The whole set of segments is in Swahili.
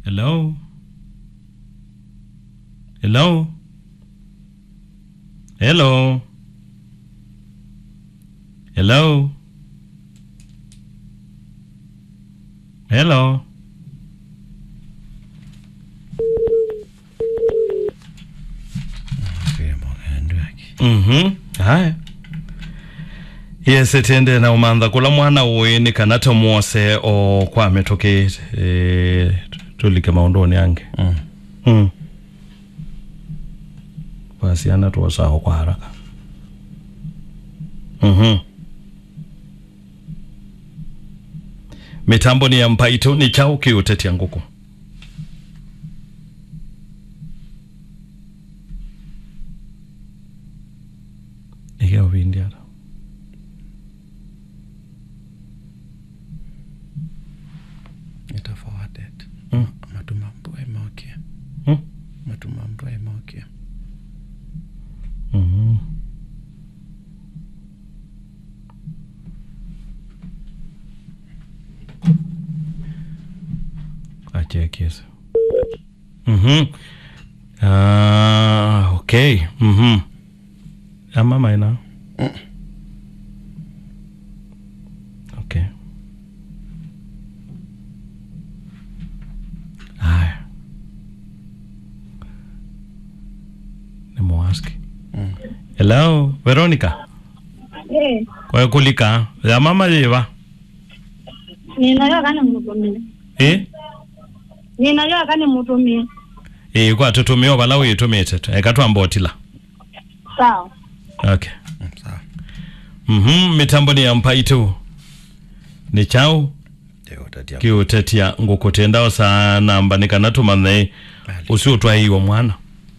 Hello? Hello? Hello? Hello? Hello? Mhm. Haya. Yes etende na umantha kula mwana uini kana tomuose o kwa metoke e, tulike maundoni yange Mm. mm. wasiana tuwasaho kwa haraka mhm mitambo ni ya mpaito ni chao kiutetia nguku igeovindiara Ita forwarded. Mm. Matuma mbwa imokia. Mm. Matuma mbwa imokia. Mhm. Achekes. Mhm. Ah, okay. Mhm. Ama maina. Mm. Okay. Haya. Nimuaski. Mm. Hello, Veronica. Eh, Kwa kulika. Ya mama yiva. ninayo kani mutumie. Eh? Ninayo kani mutumie. Eh kwa tutumio bala uyitumite. Ekatwambotila. Sawa. Okay. Mm, Sawa. Mhm, mitambo ni ya mpaito. Ni chao Ndio utatia. kiutetia ngukutendao sana mbanika natumanne Bali. usiutwaiwa mwana.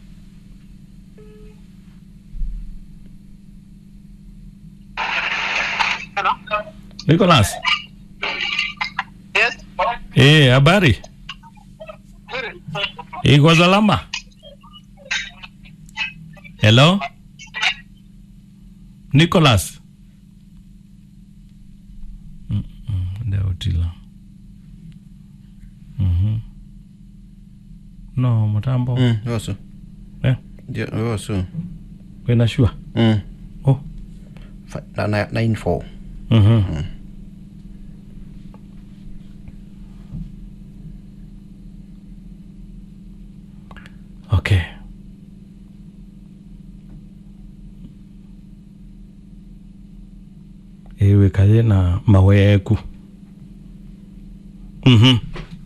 Nicholas. Yes. Eh, habari? Iko salama? Hello? Nicholas. Mm, mm, Ndio utila. Mhm. No, mutambo. Mm, yosu. Eh, Ndio yosu. wena sure. Mm. Oh. Fa- na- na- nine four. Mhm. Okay. Ewe kaye na maweku. Mhm.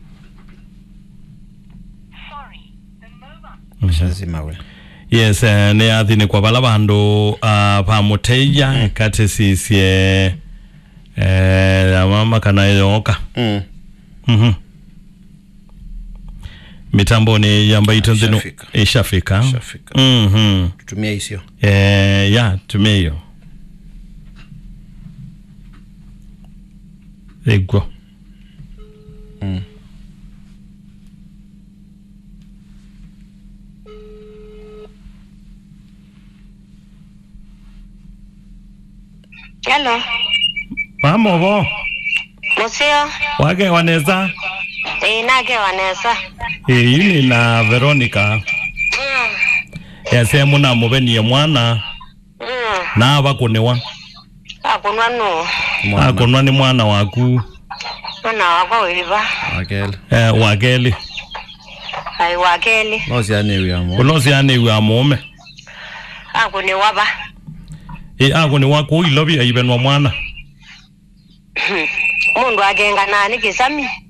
Shazima we. Yes, eh, ni athini kwa bala bandu uh, pamuteia kati sisie eh, amama kana yoka Mm. Mhm. mitambo ni yamba itonzinu Ishafika. ishafika Ishafika. Mhm. Tutumia hisio. Eh, ya tumia hiyo igwo Mm. Hello. pamovo Musio. wake waneza Eh, nake wanesa. iyi na veronica Mm. yasemu na muvenie mwana Mm. na vakuniwa Akunwa nu. Mwana. akunwa ni mwana waku Mwana wakwa wiliva. Akele. eh, wakeli Ai wakeli. Nosi ane wiyamo. ulosianiwe amume Akuni waba. i akuni waku ilovi aivenwa mwana Mundu agenga nani kisami.